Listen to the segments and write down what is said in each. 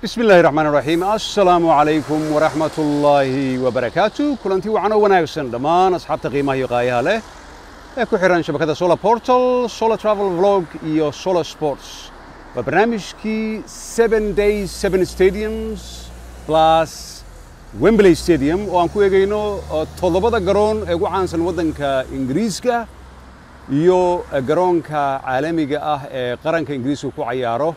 bismi illaahi raxmaan raxiim assalaamu calaykum waraxmatullaahi wabarakaatu kulantii wacan oo wanaagsan dhammaan asxaabta qiimaha iyo qaayaha leh ee ku xihan shabakadda solar portal solar travel vlog iyo solar sports waa barnaamijkii seven days seven stadiums plus wembley stadium oo aan ku eegayno toddobada garoon ee ugu caansan waddanka ingiriiska iyo garoonka caalamiga ah ee qaranka ingiriiska ku cayaaro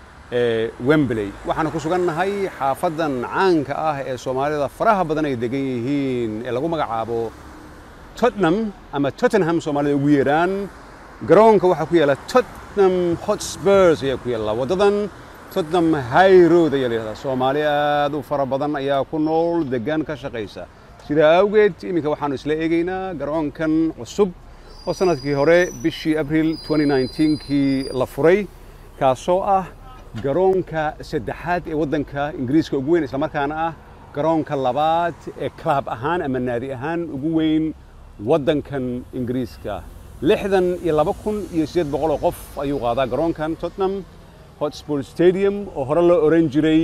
ee wembley waxaanu ku sugannahay xaafadan caanka ah ee soomaalida faraha badan ay degan yihiin ee lagu magacaabo tottenham ama tottenham soomaalida ugu yeeraan garoonka waxaa ku yaalla tottenham hotspurs ayaa ku yaalla waddadan tottenham high road ayaa la yidhahdaa soomaali aad u fara badan ayaa ku nool degaan ka shaqaysa sidaa awgeed iminka waxaanu isla eegaynaa garoonkan cusub oo sanadkii hore bishii abril 2019kii la furay kaasoo ah garoonka saddexaad ee waddanka ingiriiska ugu weyn islamarkaana ah garoonka labaad ee club ahaan ama naadi ahaan ugu weyn waddankan ingiriiska lixdan iyo laba kun iyo siddeed boqol oo qof ayuu qaadaa garoonkan tottenham hotspur stadium oo hore loo oran jiray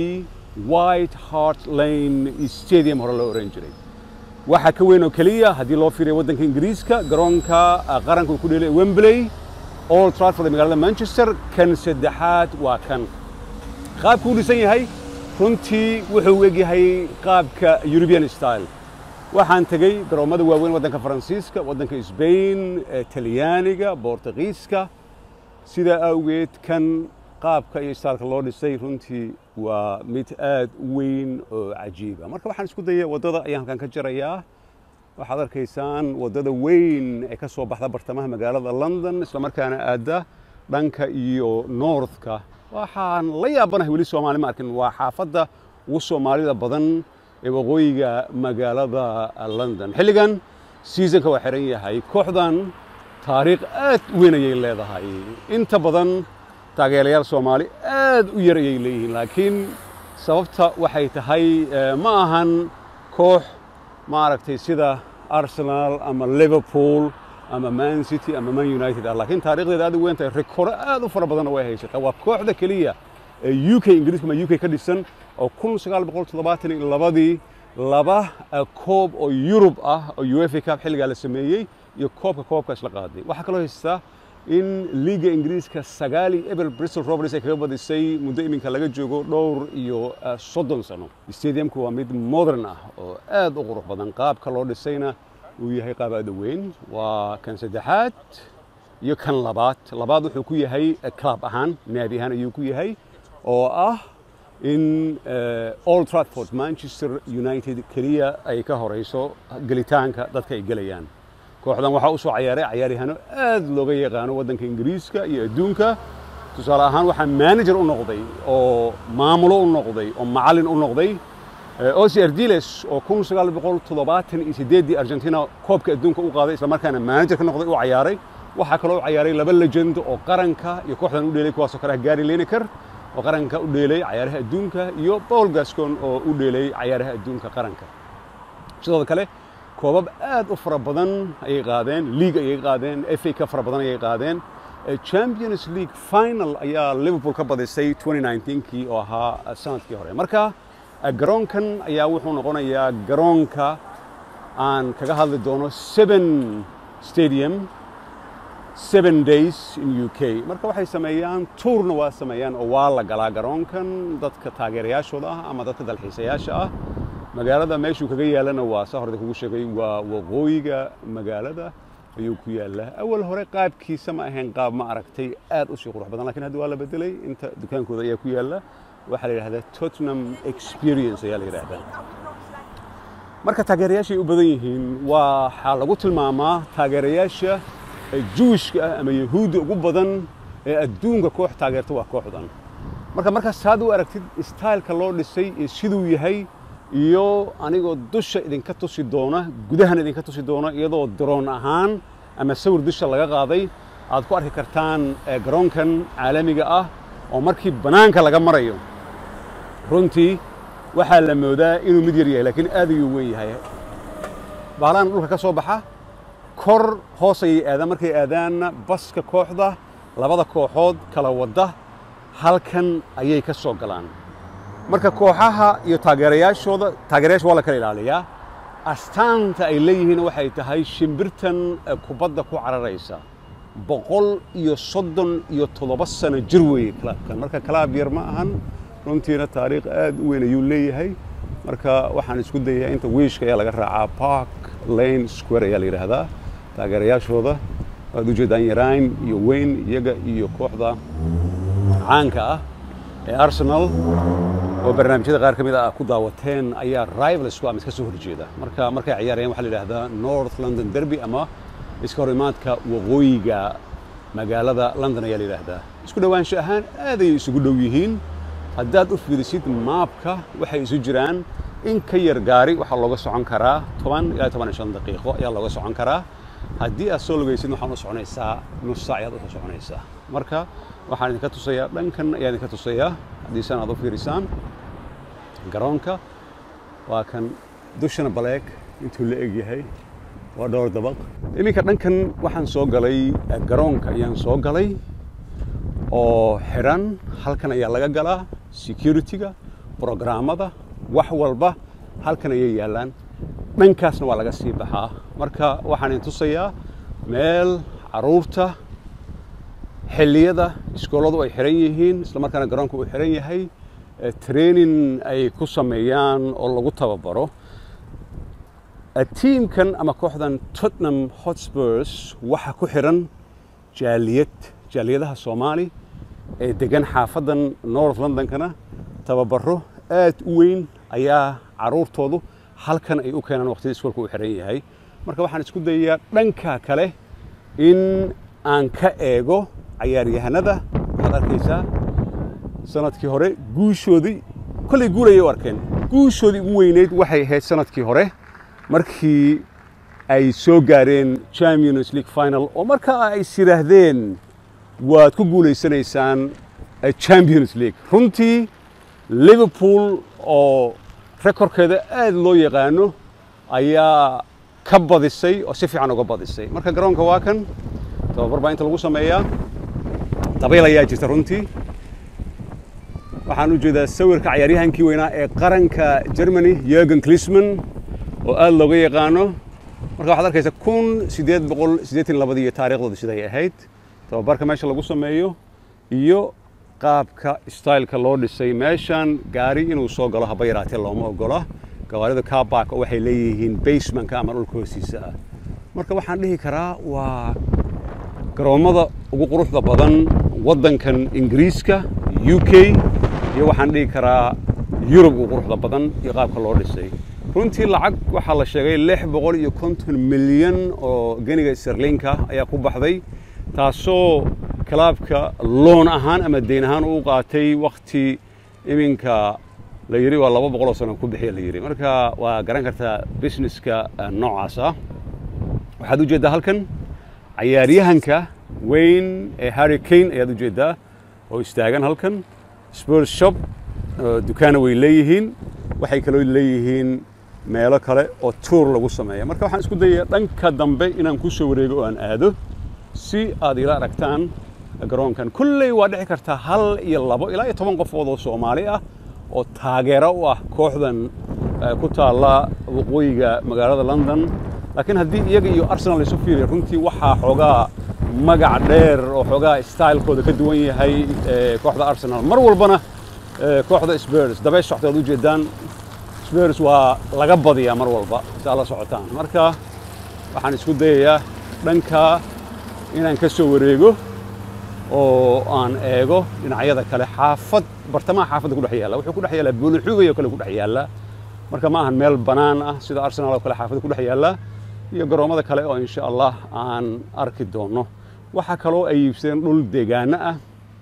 white hart lane stadium hore loo oran jiray waxaa ka weyn oo keliya haddii loo fiiriyo waddanka ingiriiska garoonka qaranka uu ku dheelay wembley old trafford ee magaalada manchester kan saddexaad waa kan qaabku u dhisan yahay runtii wuxuu u egyahay qaabka european style waxaan tegey garoommada waaweyn waddanka faransiiska waddanka sbain talyaaniga bortugiiska sidaa awgeed kan qaabka iyo staalka loo dhisay runtii waa mid aad u weyn oo cajiiba marka waxaan isku dayay waddada ayaan halkan ka jarayaa waxaad arkaysaan waddada weyn ee ka soo baxda bartamaha magaalada london islamarkaana aadda dhanka iyo northka waxaan la yaabanahay weli soomaali ma arkin waa xaafadda ugu soomaalida badan ee waqooyiga magaalada london xilligan seasonka waa xiran yahay kooxdan taariikh aad u weyn ayay leedahay inta badan taageerayaal soomaali aad u yar ayay leeyihiin laakiin sababta waxay tahay ma ahan koox maaragtay sida arsenal ama liverpool ama man city ama man united ah laakiin taarikhdeeda aad u weyn tahay rikooro aad u fara badanna way haysataa waa kooxda keliya ee u k ingiriiska ama u k ka dhisan oo kun sagaal boqol toddobaatan iyo labadii laba koob oo yurub ah oo uefa cup xilligaa la sameeyey iyo koobka koobka isla qaaday waxaa kaloo haystaa in liiga ingiriiska sagaal iyo eber bristol rovers ay kaga badisay muddo iminka laga joogo dhowr iyo soddon sano stadiumku waa mid modern ah oo aad u qurux badan qaabka loo dhisayna uu yahay qaab aad u weyn waa kan saddexaad iyo kan labaad labaad wuxuu ku yahay club ahaan naadi ahaan ayuu ku yahay oo ah in old trafford manchester united keliya ay ka horayso gelitaanka dadka ay gelayaan kooxdan waxaa u soo cayaaray cayaaryahaano aad looga yaqaano waddanka ingiriiska iyo adduunka tusaale ahaan waxaa manager u noqday oo maamulo u noqday oo macallin u noqday osi ardiles oo kun sagaal boqol toddobaatan iyo siddeeddii argentina koobka adduunka u qaaday islamarkaana manager ka noqday u cayaaray waxaa kaloo u cayaaray laba legend oo qaranka iyo kooxdan u dheelay kuwaasoo kale ah gary lineker oo qaranka u dheelay cayaaraha adduunka iyo paul gascon oo u dheelay cayaaraha adduunka qaranka sidoo kale koobab aad u fara badan ayay qaadeen league ayay qaadeen fa ka fara badan ayay qaadeen champions league final ayaa liverpool ka badisay 2019kii oo ahaa sanadkii hore marka garoonkan ayaa wuxuu noqonayaa garoonka aan kaga hadli doono seven stadium seven days in u k marka waxay sameeyaan tuurna waa sameeyaan oo waa la galaa garoonkan dadka taageerayaashooda ah ama dadka dalxiisayaasha ah magaalada meeshuu kaga yaalana waa saa horda kugu sheegay waa waqooyiga magaalada ayuu ku yaallaa awal hore qaabkiisa ma ahayn qaab ma aragtay aad u sii qurux badan lakiin hadda waa la bedelay inta dukaankooda ayaa ku yaalla waxaa la yidhahdaa tottenham experience ayaa la yidhahdaa marka taageerayaashay u badan yihiin waxaa lagu tilmaamaa taageerayaasha juwishka ah ama yahuudda ugu badan ee adduunka koox taageerta waa kooxdan marka markaas saad u aragtid styleka loo dhisay iyo siduu yahay iyo anigoo dusha idinka tusi doona gudahan idinka tusi doona iyadoo daroon ahaan ama sawir dusha laga qaaday aad ku arki kartaan garoonkan caalamiga ah oo markii bannaanka laga marayo runtii waxaa la moodaa inuu mid yar yahay laakiin aad ayuu weyn yahay bahalahan dhulka ka soo baxa kor hoos ayay aadaan markay aadaanna baska kooxda labada kooxood kala wadda halkan ayay ka soo galaan marka kooxaha iyo taageerayaashooda taageerayaasha waa la kala ilaaliyaa astaanta ay leeyihiin waxay tahay shimbirtan kubadda ku cararaysa boqol iyo soddon iyo toddoba sano jir weeye kalaabkan marka kalaab yar ma ahan runtiina taariikh aad u weyn ayuu leeyahay marka waxaan isku dayaa inta wiishka ayaa laga raacaa park lane square ayaa la yidhaahdaa taageerayaashooda waad ujeedaan yaraan iyo weyn iyaga iyo kooxda caanka ah ee arsenal oo barnaamijyada qaar ka mid ah ku daawateen ayaa rivalsku ama iska soo horjeeda marka markay ciyaarayaan waxaa la yidhaahdaa north london derby ama iska hor imaadka waqooyiga magaalada london ayaa la yidhaahdaa isku dhowaansho ahaan aad ayay isugu dhow yihiin haddaad u fiirisid maabka waxay isu jiraan in ka yar gaari waxaa looga socon karaa toban ilaa toban iyo shan daqiiqo ayaa looga socon karaa haddii aad soo lugaysid waxaan u soconaysaa nus saac ayaad usoo soconaysaa marka waxaan idinka tusayaa dhankan ayaa idinka tusayaa haddii san aad u fiirisaan garoonka waa kan dushana baleeg intuu la eg yahay waa dhowr dabaq iminka dhankan waxaan soo galay garoonka ayaan soo galay oo xidhan halkan ayaa laga galaa security-ga brograamada wax walba halkan ayay yaallaan dhankaasna waa laga sii baxaa marka waxaan idin tusayaa meel caruurta xilliyada iskooladu ay xiran yihiin isla markaana garoonka uu xiran yahay training ay ku sameeyaan oo lagu tababaro tiimkan ama kooxdan tottenham hotspurs waxa ku xiran jaaliyad jaaliyadaha soomaali ee degan xaafadan north londonkana tababaro aad u weyn ayaa caruurtoodu halkan ay u keenaan waqtiyada iskoolka uu xiran yahay marka waxaan isku dayayaa dhanka kale in aan ka eego cayaaryahanada waxaad arkaysaa sanadkii hore guushoodii kollay guulayay u arkeen guushoodii ugu weyneyd waxay ahayd sanadkii hore markii ay soo gaareen champions league final oo markaa ay is yidhaahdeen waad ku guulaysanaysaan champions league runtii liverpool oo rekorkeeda aad loo yaqaano ayaa ka badisay oo si fiican uga badisay marka garoonka waa kan tababar baa inta lagu sameeyaa dabayl ayaa jirta runtii waxaan u jeedaa sawirka cayaaryahankii weynaa ee qaranka germany yergen klisman oo aad looga yaqaano marka waxaad arkaysa kun siddeed boqol siddeetan labadii taariikhdooda siday ahayd tababarka meesha lagu sameeyo iyo qaabka styleka loo dhisay meeshan gaari inuu soo galo haba yaraatee looma ogola gawaarida kabak oo waxay leeyihiin basemanka ama dhulka hoostiisa ah marka waxaan dhihi karaa waa garoommada ugu quruxda badan waddankan ingiriiska u k iyo waxaan dhihi karaa yurub ugu quruxda badan iyo qaabka loo dhisay runtii lacag waxaa la sheegay lix boqol iyo konton milyan oo geniga sirlinka ayaa ku baxday taasoo kalaabka loon ahaan ama deyn ahaan uu qaatay wakti iminka la yidhi waa laba boqoloo sano ku bixiya la yidhi marka waa garan kartaa businesska noocaas ah waxaad u jeeddaa halkan cayaaryahanka weyn ee harry kane ayaad u jeeddaa oo istaagan halkan spurs shop dukaana way leeyihiin waxay kaloo leeyihiin meelo kale oo tuur lagu sameeya marka waxaan isku dayayaa dhanka dambe inaan ku soo wareego oo aan aado si aad ila aragtaan garoonkan kulley waa dhici kartaa hal iyo labo ilaa iyo toban qofood oo soomaali ah oo taageero u ah kooxdan ku taalla waqooyiga magaalada london laakiin haddii iyaga iyo arsenal isu fiiriya runtii waxaa xoogaa magac dheer oo xoogaa stylekooda ka duwan yahay kooxda arsenal mar walbana kooxda spurs dabeys socta ad u jeedaan spurs waa laga badiyaa mar walba si aad la socotaan marka waxaan isku dayayaa dhanka inaan ka soo wareego oo aan eego dhinacyada kale xaafad bartamaha xaafadda ku dhex yaalla wuxuu ku dhex yaallaa buulixugay oo kale ku dhex yaalla marka ma ahan meel bannaan ah sida arsenal oo kale xaafadda ku dhex yaalla iyo garoommada kale oo insha allah aan arki doonno waxaa kaloo ay iibsadeen dhul deegaano ah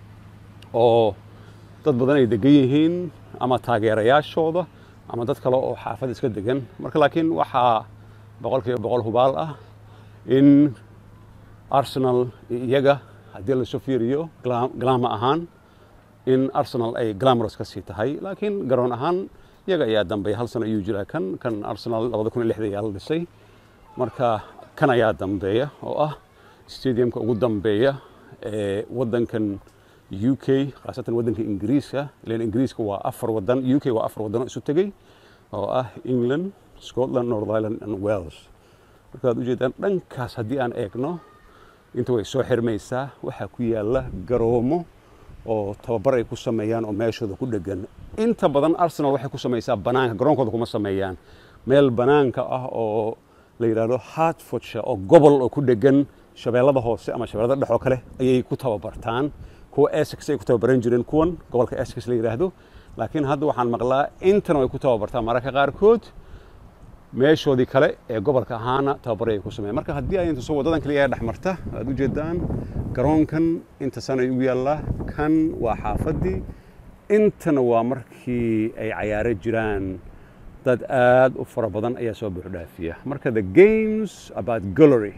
oo dad badan ay degan yihiin ama taageerayaashooda ama dad kale oo xaafad iska degan marka laakiin waxaa boqolkiiba boqol hubaal ah in arsenal iyaga haddii lasoo fiiriyo glaama ahaan in arsenal ay glamorous ka sii tahay laakiin garoon ahaan iyaga ayaa dambeeya hal sano ayuu jiraa kan kan arsenal labada kun iyo lixda ayaa la dhisay marka kan ayaa dambeeya oo ah stadiumka ugu dambeeya ee waddankan u k khaasatan waddanka ingiriiska ilan ingiriiska waa afar waddan u k waa afar waddan oo isu tegey oo ah england scotland north ireland and wales markaad ujeedaan dhankaas haddii aan eegno inta way soo xirmaysaa waxaa ku yaalla garoomo oo tababar ay ku sameeyaan oo meeshooda ku dhegan inta badan arsenal waxay ku samaysaa banaanka garoonkooda kuma sameeyaan meel banaanka ah oo la yidhaahdo hartfordshire oo gobol oo ku dhegan shabeellada hoose ama shabeellada dhex oo kale ayay ku tababartaan kuwa essex ay ku tababaran jireen kuwan gobolka essex la yidhaahdo laakiin hadda waxaan maqlaa intana way ku tababartaan mararka qaarkood meeshoodii kale ee gobolka ahaana tababaray ay ku sameeyaan marka haddii ay inta soo wadadan kaliya dhex marta aad u jeedaan garoonkan inta sana ugu yaallaa kan waa xaafaddii intana waa markii ay cayaaro jiraan dad aad u fara badan ayaa soo buuxdhaafiya marka the games about gallery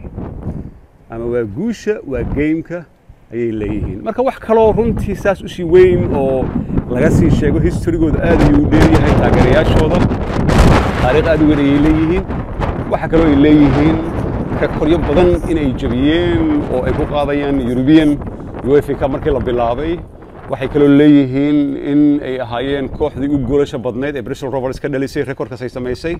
ama waa guusha waa gameka ayay leeyihiin marka wax kaloo runtii saas usii weyn oo laga sii sheego historygooda aad ayuu u dheeryahay taageerayaashooda taariikh aad u weyn ayay leeyihiin waxaa kaloo ay leeyihiin rekoryo badan inay jabiyeen oo ay ku qaadayaan European UEFA Cup markii la bilaabay waxay kaloo leeyihiin in ay ahaayeen kooxdii ugu goolasha badneyd ee Bristol Rovers ka dhalisay rekorkaas ay samaysay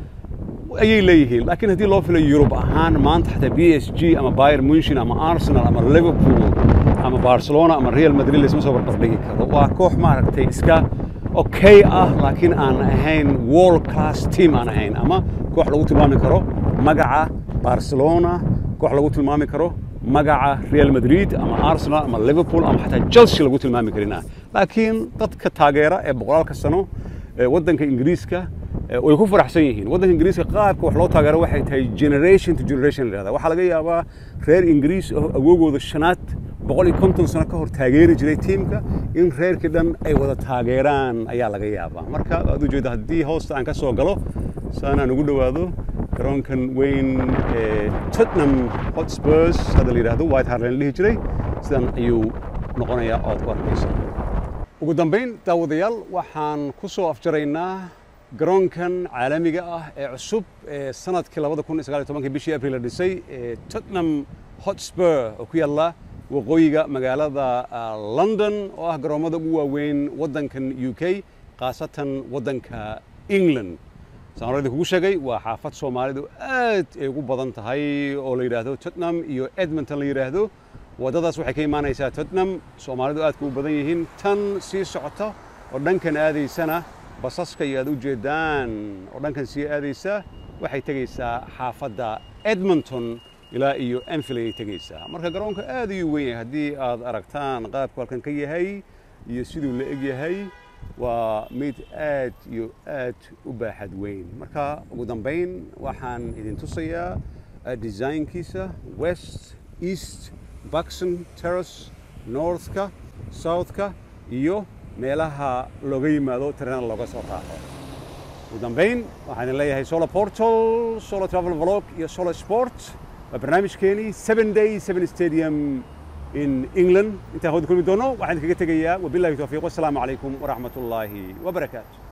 ayay leeyihiin laakiin haddii loo filo Yurub ahaan maanta xataa PSG ama Bayern Munchen ama Arsenal ama Liverpool ama Barcelona ama Real Madrid laysma soo barbardhigi karo waa koox maaragtay iska okay ah laakiin aan ahayn world class team aan ahayn ama koox lagu tilmaami karo magaca Barcelona koox lagu tilmaami karo magaca Real Madrid ama Arsenal ama Liverpool ama xataa Chelsea lagu tilmaami karina laakiin dadka taageera ee boqolaalka sano ee waddanka Ingiriiska way ku faraxsan yihiin waddanka ingiriiska qaabka wax loo taageero waxay tahay generation to generation la yidhahdaa waxaa laga yaabaa reer ingiriis oo awoogooda shanaad boqol iyo konton sano ka hor taageeri jiray tiimka in reerkii dhan ay wada taageeraan ayaa laga yaabaa marka aad u jeeda haddii hoosta aan ka soo galo saanaan ugu dhowaado garoonkan weyn ee tottenham hotspurs hadda la yidhahdo white hart la dhihi jiray sidan ayuu noqonayaa ood ku arkaysa ugu dambayn daawadayaal waxaan ku soo afjaraynaa garoonkan caalamiga ah ee cusub ee sanadkii labada kun sagaal iyo tobankii bishii abril la dhisay ee tottenham hotspur oo ku yaalla waqooyiga magaalada london oo ah garoomada ugu waaweyn waddankan u k khaasatan waddanka england saan horadii kugu sheegay waa xaafad soomaalidu aad ay ugu badan tahay oo la yidhaahdo tottenham iyo edmonton la yidhaahdo waddadaas waxay ka imaanaysaa tottenham soomaalidu aadka u badan yihiin tan sii socota oo dhankan aadaysana basaska iyo aad u jeedaan oo dhankan sii aadaysa waxay tegaysaa xaafadda edmonton ilaa iyo anfield ayay tegaysaa marka garoonka aad ayuu weyn yahay haddii aad aragtaan qaabku halkan ka yahay iyo siduu la eg yahay waa mid aad iyo aad u baaxad weyn marka ugu dambayn waxaan idin tusayaa designkiisa west east buxon terrace northka southka iyo meelaha looga yimaado tareenada looga soo raaco ugu dambayn waxaan idin leeyahay solar portal solar travel vlog iyo solar sport waa barnaamijkeenii seven day seven stadium in england intaan hawada kulmi doono waxaan idinkaga tegayaa wabillahi towfiiq wassalaamu calaykum waraxmat ullaahi wabarakaatu